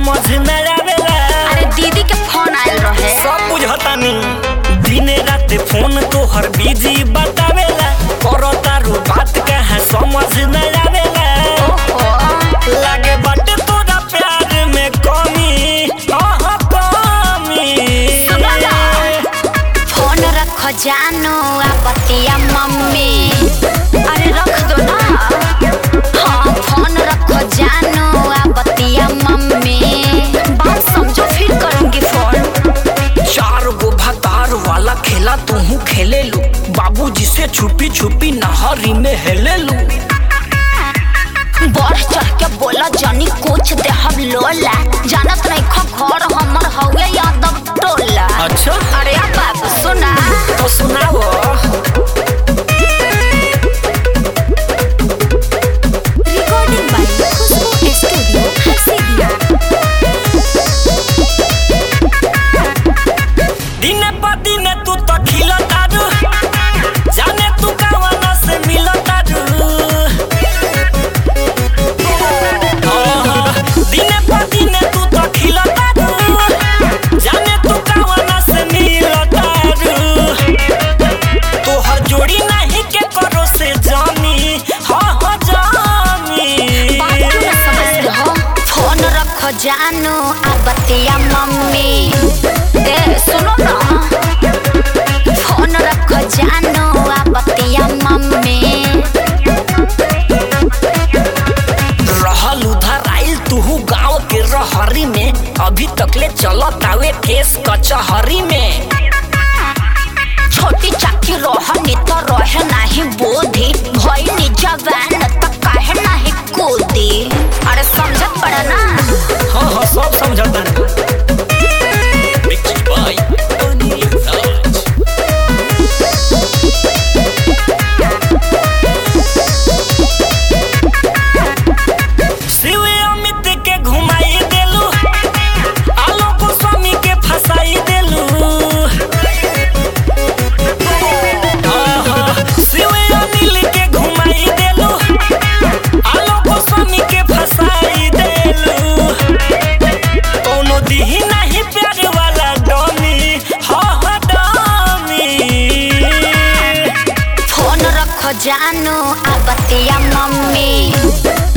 समझ न आवेला अरे दीदी के फोन आयल रहे सब बुझतानी दिने रात फोन तोहर बिजी बतावेला करो तारू बात कहाँ समझ न आवेला ओहो लागे बाटे तोरा प्यार में कमी आहा कमी सुनो ना। फोन रखो जानू आ बतिया मम्मी अरे रख दो ना हाँ फोन रखो जानू आ बतिया मम्मी बात समझो फिर करूंगी फोन चार गो भतार वाला खेला तू खेले लू बाबूजी से छुपी छुपी नहरी में हेले लू बढ़ चढ़ के बोला जानी कुछ दे हम लोला जानत नहीं खो घर हमर हवे यादव टोला अच्छा अरे अब बाबू सुना तो सुनाओ रिकॉर्डिंग बाय खुशबू स्टूडियो हसीदिया दिन प दिन तू तो खिल तारू जाने तू कवना से मिल तारू दिन प दिन तू तो खिल तारू जाने तू कवना से मिल तारू तोहर जोड़ी नहीं के करो से जानी हाँ हाँ जानी बात क्यों ना समझते हो फोन रखो जानू आ बतिया मम्मी ए सुनो ना फोन रखो जानू आ बतिया मम्मी रहल उधर आइल तू गांव के रहरी में अभी तकले चलत आवे केस कचहरी में छोटी चाकी रोहनी तो रहे नहीं बोधी भई नि जवान त काहे नहीं कूदी अरे समझत पड़ा ना हाँ हाँ सब समझता शिव अमित के घुमाई देलू आलोक स्वामी के फसाई देलू आहा, शिव अनिल के घुमाई देलू आलोक स्वामी के फसाई देलू कोनो दिही नहीं प्यार वाला डमी हाँ हाँ डमी फोन रखो जानू आ बतिया मम्मी